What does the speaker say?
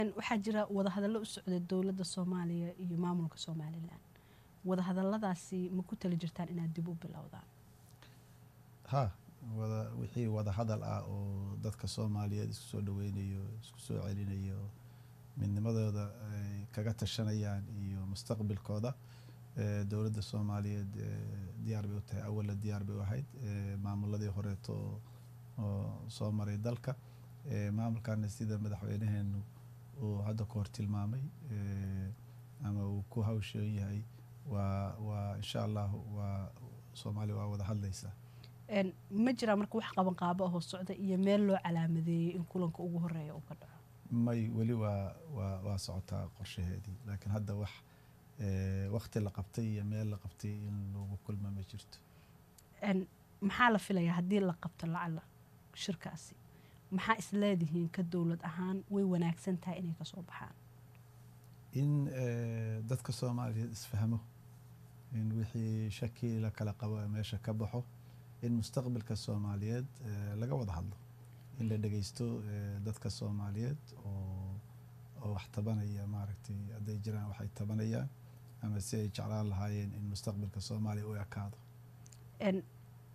waxaa jira wadahadallo u socda dowladda soomaaliya iyo maamulka somalilan wadahadalladaasi ma ku tali jirtaan inaad dib u bilowdaan ha wada wixii wada hadal ah oo dadka soomaaliyeed isku soo dhaweynayo isku soo celinayo midnimadooda ay kaga tashanayaan iyo mustaqbilkooda eh, dowladda soomaaliyeed eh, diyaar bay u tahay awalla diyaar bay u ahayd eh, maamuladii horeeto oo- oo soo maray dalka eh, maamulkana sida madaxweynaheenu uu hadda ka hor tilmaamay eh, ama uu ku hawshoon yahay waa waa insha allah waa soomaaliya waa wada hadlaysaa Een, ma jiraa marka wax qaban qaabo ahoo socda iyo meel loo calaamadeeyey in kulanka ugu horeeya uu ka dhaco may weli waa waa waa socotaa qorshaheedii laakiin hadda wax eh, waqti la qabtay iyo meel la qabtay in lagu kulma ma jirto Een, maxaa la filayaa haddii la qabto lacala shirkaasi maxaa isleedihiin ka dowlad ahaan way wanaagsan tahay inay kasoo baxaan in eh, dadka soomaaliyeed isfahmo in wixii shaki la kala qabo ee meesha ka baxo in mustaqbalka soomaaliyeed eh, laga wada hadlo in la dhegeysto eh, dadka soomaaliyeed oo oo wax tabanaya maaragtay hadday jiraan waxay tabanayaan ama si ay jeclaan lahaayeen in mustaqbalka soomaaliya u ekaado Een,